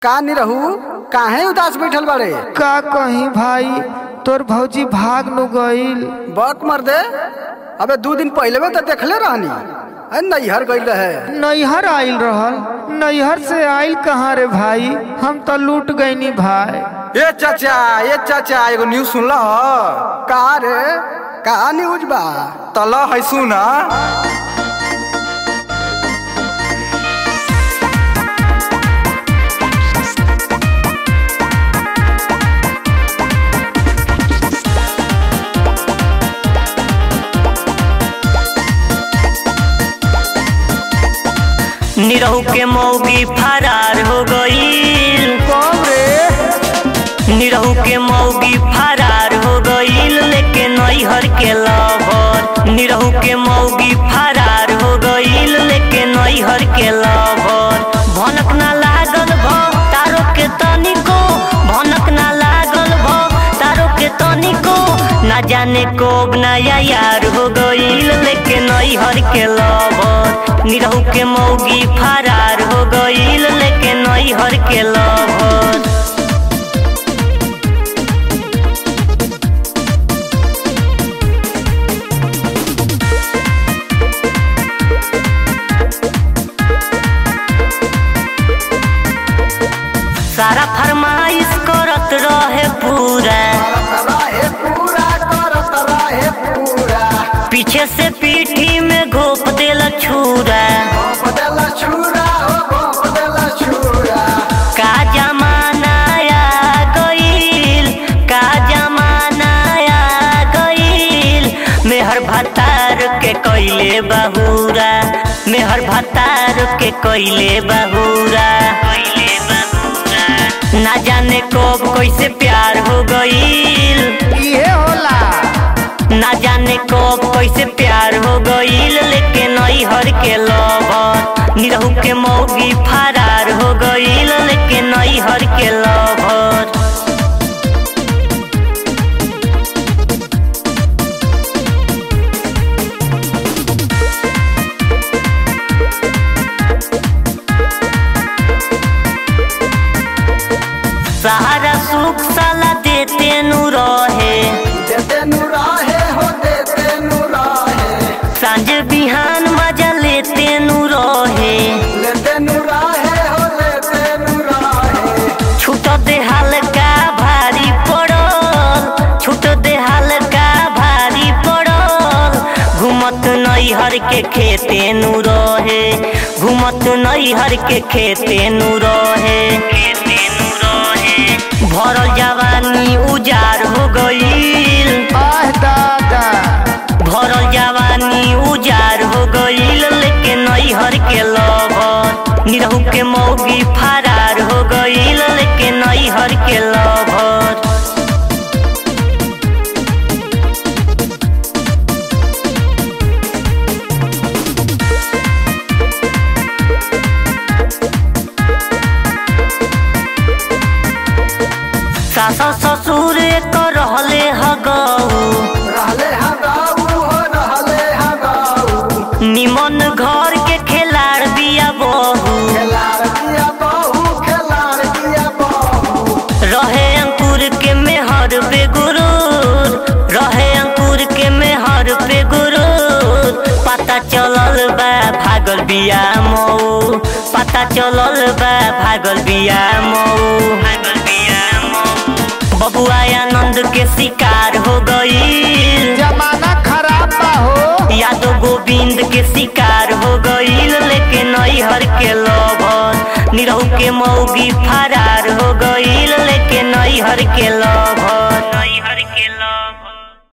का नहीं रहू काहे उदास बैठल बाड़े का कहीं भाई तोर भौजी भाग नु गईल बक मर दे अबे दू दिन पहले में तो देखले रहनी अरे नैहर गई रहे नैहर आइल रहल नैहर से आइल कहाँ रे भाई हम तो लूट गईनी भाई ए चाचा ए चाचा एगो न्यूज सुनला ह का रे का न्यूज बा तला है सुना निरहू के मौगी फरार हो गईल कब रे निरहू के मौगी फरार हो गईल लेके नैहर के लवर निरहू के मौगी फरार हो गईल लेके नैहर के लवर भनक ना लागल भ तारो के तनिको भनक ना लागल भ तारो के तनिको ना जाने कोब नया यार हो गईल लेके नैहर के लवर निरहू के मौगी फरार हो गईल लेके नैहर के लवर सारा फरमाइश करत रहे पूरा रहे पूरा करत रहे पूरा पीछे से पीठी में घोप देला छुरा गोप देला छुरा हो गोप देला छुरा का जमाना आ गईल का जमाना आ गईल मेहर भतार के कैले बहुरा मेहर भतार के कैले बहुरा कैले बहुरा ना जाने कब कैसे प्यार हो गईल इहे होला ना जाने कब कैसे प्यार हो गईल लेके नैहर के लवर निरहू के मौगी फरार हो गईल लेके नैहर के लवर सहारा सुख साला देते नु रहे देते नु रहे हो देते नु रहे सांझ बिहान मजा लेते नु रहे लेते नु रहे हो लेते नु रहे छूट दे हल्का भारी पड़ल छूट दे हल्का भारी पड़ल घूमत नैहर के खेते नु रहे घूमत नैहर के खेते नु रहे खेते नु रहे भरल जवानी उजार हो गईल आह दादा भरल जवानी उजार हो गईल लेके नैहर के लवर निरहू के मौगी फरार हो गईल लेके नैहर के लवर सासा ससुर कर रहले हगऊ रहले हगाऊ हो रहले हगाऊ निमन घर के खेलाड़ बिया बहू खेलार दिया बहू खेलार दिया बहू रहे अंकुर के मेहर पे गुरूर रहे अंकुर के मेहर पे गुरूर पता चलल बा भागल बिया मऊ पता चलल बा भागल बिया मऊ भागल बिया मऊ बबुआ आनंद के शिकार हो गई जमाना खराब बा हो यादव गोविंद के शिकार हो गईल लेके नैहर के लभर निरहू के मौगी फरार हो गईल लेके नैहर के लभर